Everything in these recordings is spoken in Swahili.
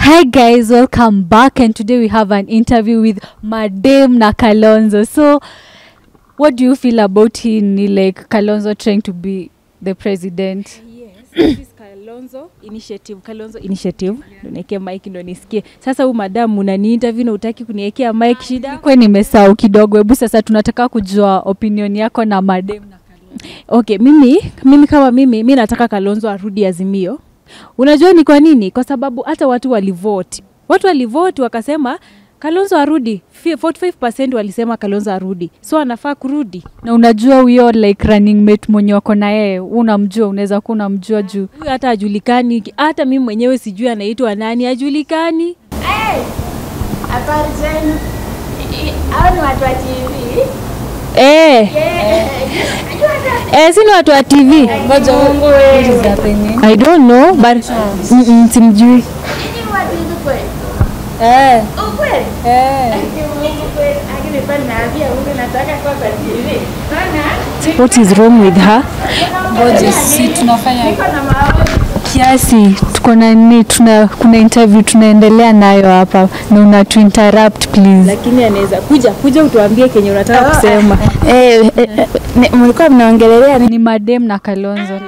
Hi guys, welcome back and today we have an interview with Madame na Kalonzo. So what do you feel about him ni like Kalonzo trying to be the president? Yes, this is Kalonzo Initiative. Kalonzo Initiative. Ndo niwekee mic ndo nisikie. Sasa huyu madam unani interview na utaki kuniwekea mic shida? Kwa nimesahau kidogo, hebu sasa tunataka kujua opinion yako na Madame na Okay, mimi mimi kama mimi mi nataka Kalonzo arudi Azimio. Unajua ni kwa nini? Kwa sababu hata watu walivote, watu walivote wakasema Kalonzo arudi. Fi- 45% walisema Kalonzo arudi, so anafaa kurudi. na unajua huyo like running mate mwenye wako na yeye, unamjua, unaweza kuwa unamjua juu Huyu hata hajulikani, hata mimi mwenyewe sijui anaitwa nani, hajulikani. Habari zenu? I- Hao ni watu wa TV. Eh, eh, si ni watu wa TV. Ngoja Mungu wewe. I don't know but mm -mm, simjui. Nyinyi watu hivi kweli? Eh, Ukweli? eh. Aki Mungu kweli. Aki nilikuwa nimeambia huyu nataka kuwa kwa TV. Naona? What is wrong with her? ngoja si tunafanya Niko na maoni. kiasi tuko na nini tuna kuna interview tunaendelea nayo hapa na una tu interrupt please Lakini anaweza kuja kuja utuambie kenye unataka kusema. Eh, eh, eh, ni- mlikuwa mnaongelelea nini? ni madem na kalonzo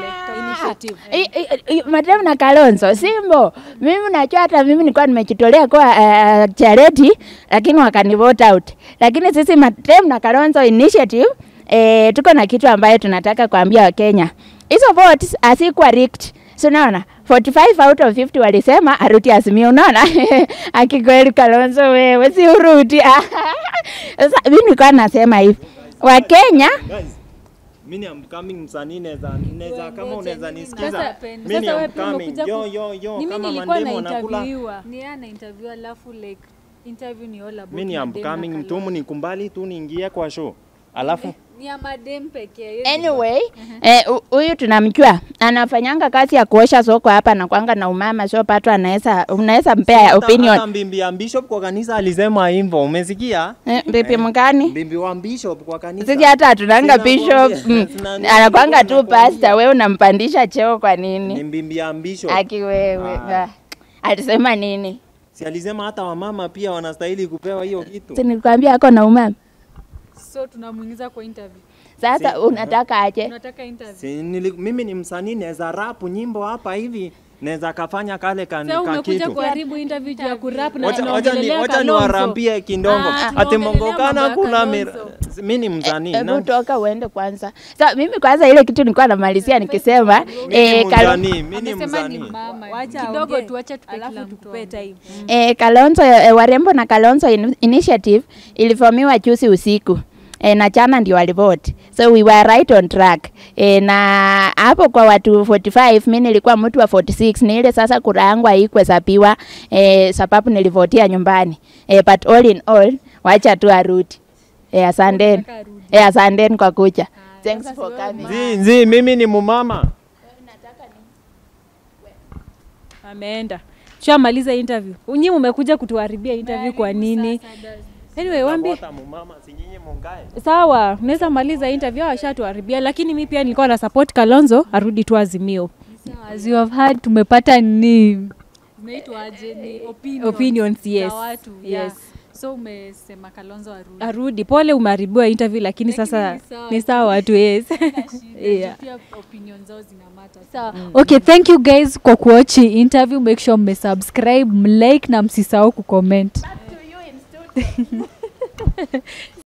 I- i- i- Madam na Kalonzo Simbo, mimi najua hata mimi nilikuwa nimejitolea kwa uh, charity lakini wakani vote out. Lakini sisi Madam na Kalonzo Initiative eh, tuko na kitu ambayo tunataka kuambia Wakenya. Hizo votes hazikuwa rigged. So unaona 45 out of 50 walisema aruti Azimio, unaona akikweli Kalonzo wewe si uruti. Sasa mimi nilikuwa nasema hivi Wakenya Guys, mimi am coming msanii neza neza kama unaweza nisikiza. Sasa- Mimi sasa wewe am pia coming. umekuja Yo ku- yo yo Mimi kama nilikuwa mandemo na nakula. interviewa. ni ana interview alafu like interview ni all about Mimi am coming tu mnikumbali tu niingie kwa show. Alafu ni ya madem pekee Anyway, eh, hu- huyu tunamjua anafanyanga kazi ya kuosha soko hapa na kwanga na umama so pato anaweza unaweza mpea hata- opinion. Hata mbimbi ya bishop kwa kanisa alisema hivyo. Umesikia? Eh, Bibi mgani? Mbimbi wa bishop kwa kanisa. Sisi hata hatunanga Sina bishop. kuambia. Mm. Sina nini, Anakwanga tu nakwambia. pastor, wewe unampandisha cheo kwa Ni nini? mbimbi ya bishop. Aki wewe. Ah. ah. Alisema nini? Si alisema hata wamama pia wanastahili kupewa hiyo kitu. Si nilikwambia ako na umama. so tunamuingiza kwa interview Sasa unataka aje? tunataka interview Si, nili, mimi ni msanii naweza rap nyimbo hapa hivi. Naweza kafanya kale kan, Sasa ka umekuja kitu. kuharibu interview juu ya kurap na Wacha- wacha ni- tunaongelelea wacha Kalonzo. niwarambie kindongo Ah, ati tunaongelelea mambo mongokana ya kuna mir... Kalonzo. mi ni msanii Hebu na- toka uende kwanza. Sa mimi kwanza ile kitu nilikuwa namalizia nikisema mi ni eh, Kalo- msanii mi ni amesema ni msanii mama Wacha kidogo aongee, tuache tupe kila alafu mtu tukupe time. E, Kalonzo e, Warembo na Kalonzo in Initiative ilifomiwa juzi usiku e, na jana ndio walivote, so we were right on track e, na hapo kwa watu 45 mi nilikuwa mtu wa 46 ni ile sasa kura yangu haikuhesabiwa e, sababu nilivotia nyumbani e, but all in all wacha tu arudi e, asanteni e, asanteni kwa kuja thanks for coming Nzi, nzi, mimi ni mumama Ameenda. Shamaliza interview. Nyinyi mmekuja kutuharibia interview kwa nini? Anyway, waambie Napota mumama si nyinyi mungae sawa, unaweza maliza interview hao washatuharibia, lakini mi pia nilikuwa na support Kalonzo arudi tu Azimio. as you have heard tumepata ni zinaitwaje ni opinions, Opinions, yes. za watu yeah. Yes. so umesema kalonzo arudi Arudi pole, umeharibiwa interview, lakini sasa ni sawa. ni sawa tu, yes. yeah. pia opinion zao zinamata sawa okay thank you guys kwa kuwatch hii interview make sure mmesubscribe mlike na msisahau kucomment